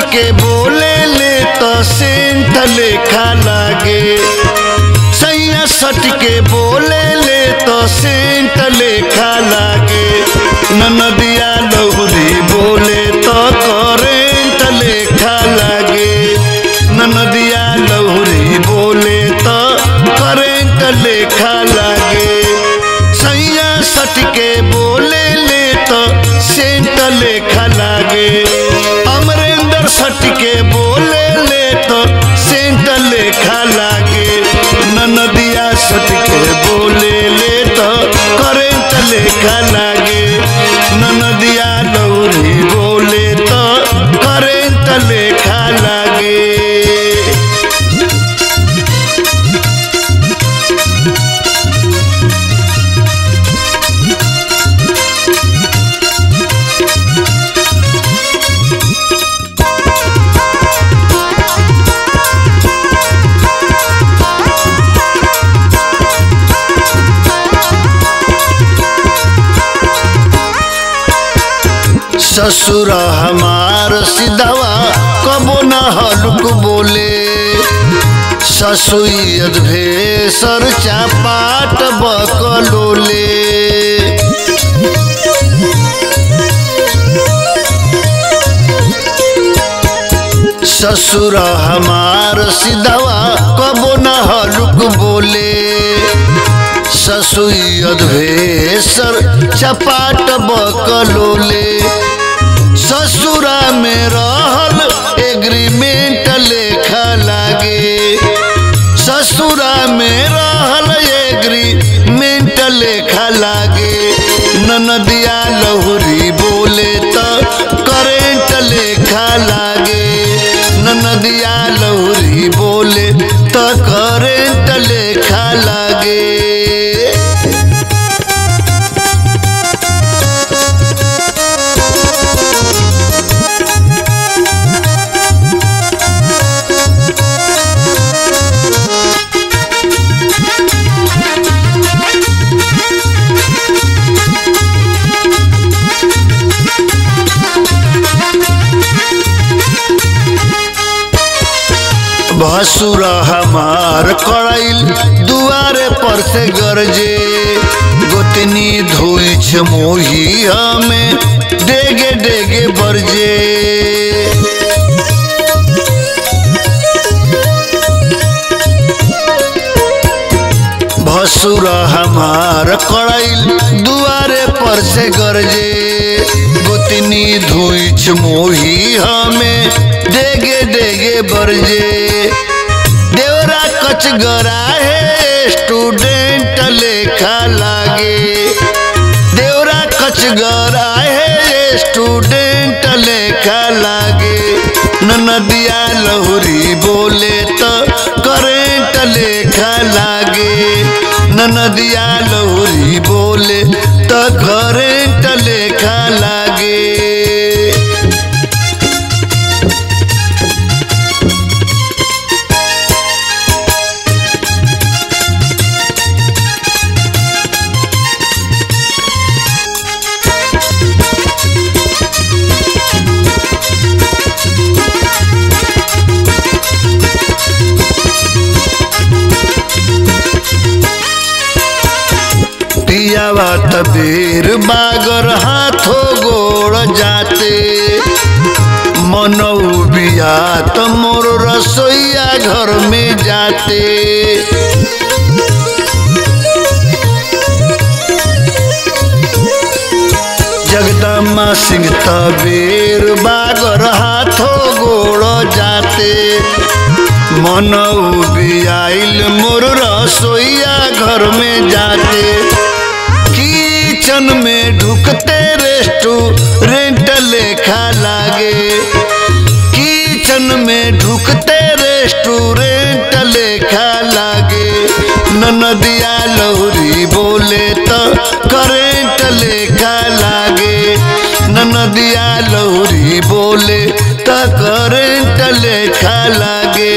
के बोले ले तो सेंट लेखा लागे सैया सट के बोले ले तो सेंट लेखा लागे ननदिया लौरी बोले तो करेंट लेखा लागे ननदिया लौरी बोले तो करेंट लेखा लागे सैया सट के बोले ले तो सेंट लेखा लागे अमरेंद्र सट के बोले ले तो सेंट लेखा लागे ननदिया सट के बोले ले तो करेंट लेखा लागे ननदिया लौरी बोले तो करेंट लेखा लागे ससुर हमार सिधवा कबो न हलुक बोले ससुयद भेसर चापाट बकलोले ससुर हमार सिधवा कबो न हलुक बोले ससुयद भेसर चपाट बकलोले ससुरा में रहल एग्रीमेंट लेखा लागे ससुरा में रहल एग्रीमेंट लेखा लागे ननदिया लहुरी बोले तो करेंट लेखा लागे ननदिया लहुरी बोले तो करेंट लेखा लागे भसुर हमार कड़ैल दुआरे पर से गरजे गोतनी धोइछ मोही हमें डेगे डेगे बरजे भसुर हमार कड़ैल दुआरे पर से गरजे गोतनी धोइछ मोही हमें डेगे डेगे बरजे देवरा कच गरा है स्टूडेंट लेखा लागे देवरा कच गरा है स्टूडेंट लेखा लागे ननदिया लहुरी बोले तो करेंट लेखा लागे ननदिया लहुरी बोले तो करेंट लेखा लागे पियावा तबीर बागर हाथो गोड़ जाते मनौ बिया त मोर रसोईया घर में जाते जगदम्मा सिंह तबीर बागर हाथो गोड़ जाते मनौ बियाइल मोर रसोईया घर में जाते किचन में ढुकते रेस्टोरेंट लेखा लागे किचन में ढुकते रेस्टोरेंट लेखा लागे ननदिया लौरी बोले तो करेंट लेखा लागे ननदिया लौरी बोले तो करेंट लेखा लागे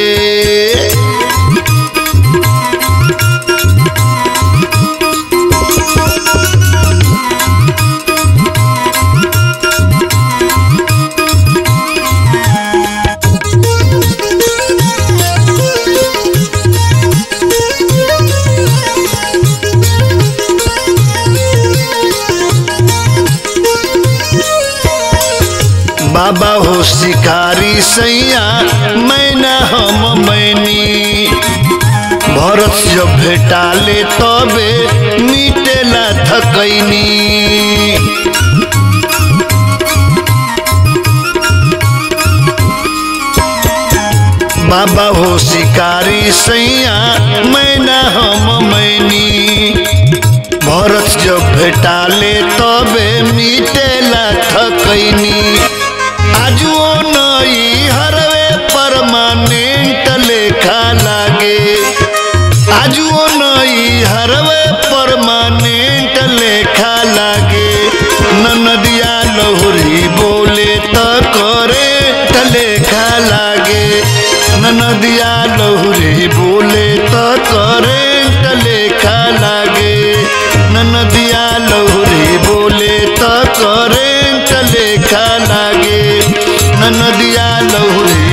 शिकारी सैया मैना हम मैनी भरत जब भेटाले तबे मिटेला थकैनी बाबा हो शिकारी सैया मैना हम मैनी भरत जब भेटाले तबे मिटेला थकैनी आजुओ नई हरवे परमानेंट लेखा लागे आजुओ नई हरवे परमानेंट लेखा लागे ननदिया लहुरी बोले त करे लेखा लागे ननदिया लहुरी बोले त करे लेखा लागे ननदिया लहुरी बोले त करे लेखा लागे ननदिया लहुरी